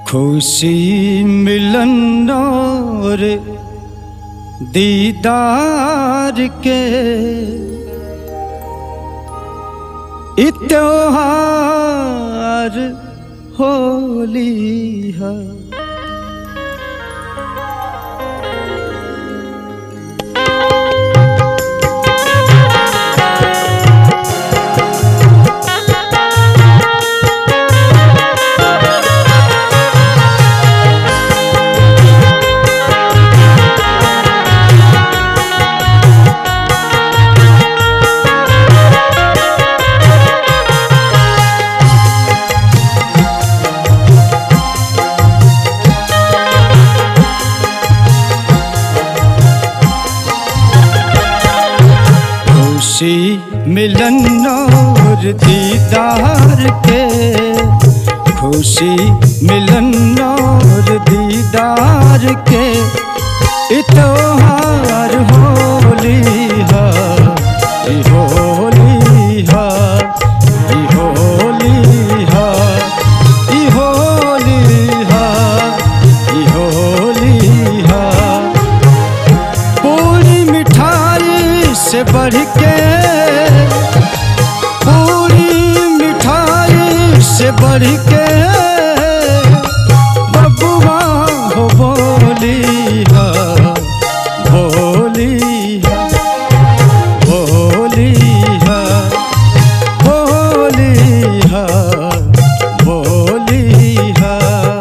खुशी मिलन और दीदार के इत्योहार होली है खुशी मिलन और दीदार के खुशी मिलन और दीदार के इतवार होली है ई होली है ई होली है ई होली है ई होली है पूरी मिठाई से बढ़ के पूरी मिठाई से बढ़ के बबुआ हो बोली हा बोली हा बोली हा बोली हा बोली हा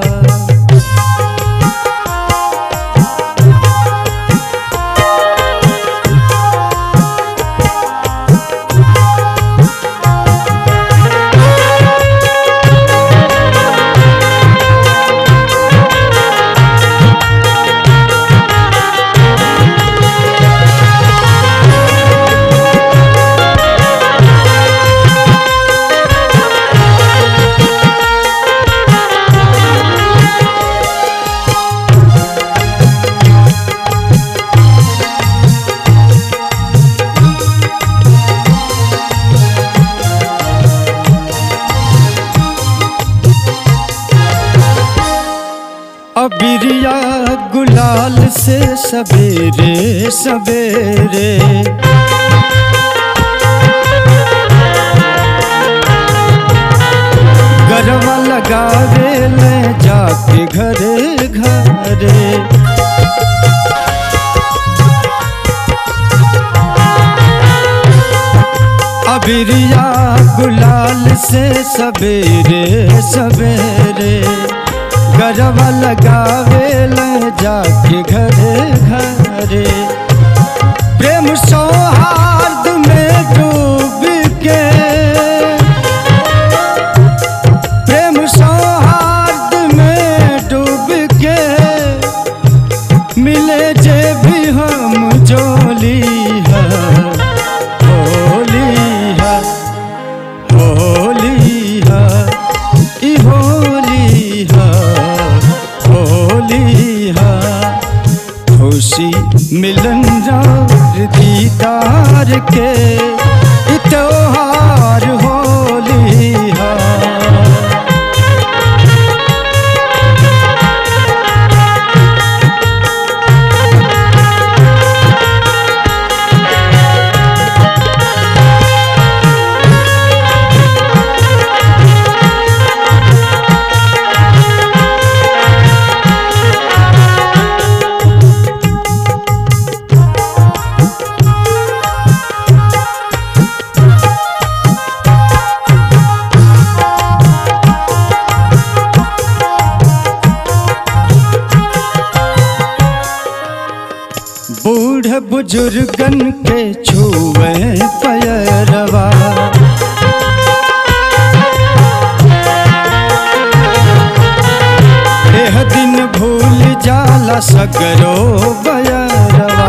अबिरिया गुलाल से सवेरे सवेरे गरवा लगावे ले जाके घरे घरे अबिरिया गुलाल से सवेरे सवेरे गरबा लगावे ले जाके घरे घरे प्रेम सौहार्द में डूब के प्रेम सौहार्द में डूब के मिले जे भी हम जोली है होली है होली है ई होली है होली है खुशी मिलन रार दीदार के त्योहार होली है बूढ़ बुजुर्गन के छुए पैरवा एह दिन भूल जाला सगरो बयरवा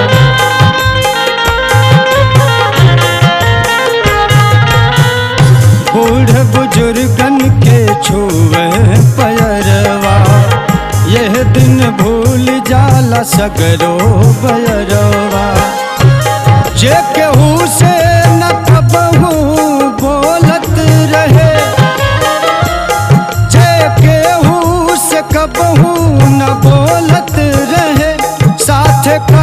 बूढ़ बुजुर्गन के छुए पैरवा यह दिन भूल जाला सगरो बयरवा जे केहू से न कबहू बोलत रहे जे केहू से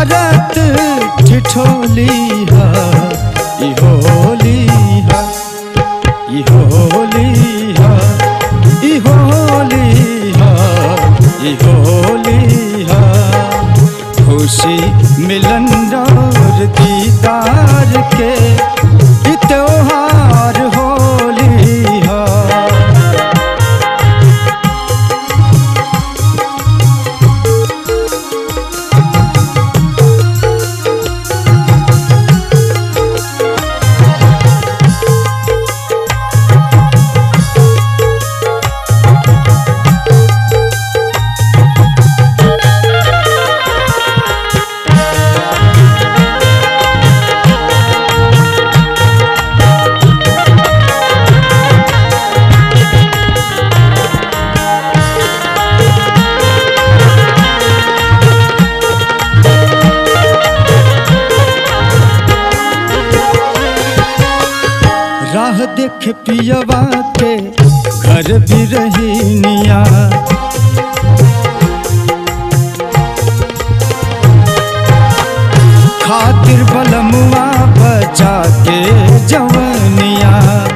करत ठिठोली हा ई होली हा ई होली हा ई होली हा ई होली हा खुशी मिलन और दीदार के ई त्योहार होली हा राह देख पियवा के घर भी रहीनिया खातिर बलमुआ बचा के जवनिया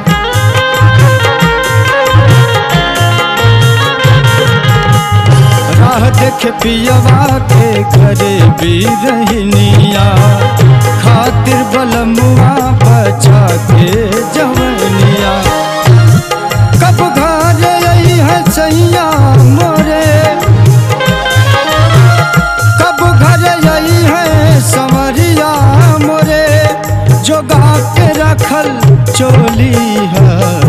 राह देख पियवा के घर भी रहीनिया खातिर बलमुआ बचा के जवनिया कब घर आई है सैया मोरे कब घर आई है संवरिया मोरे जोगा के रखल चोली है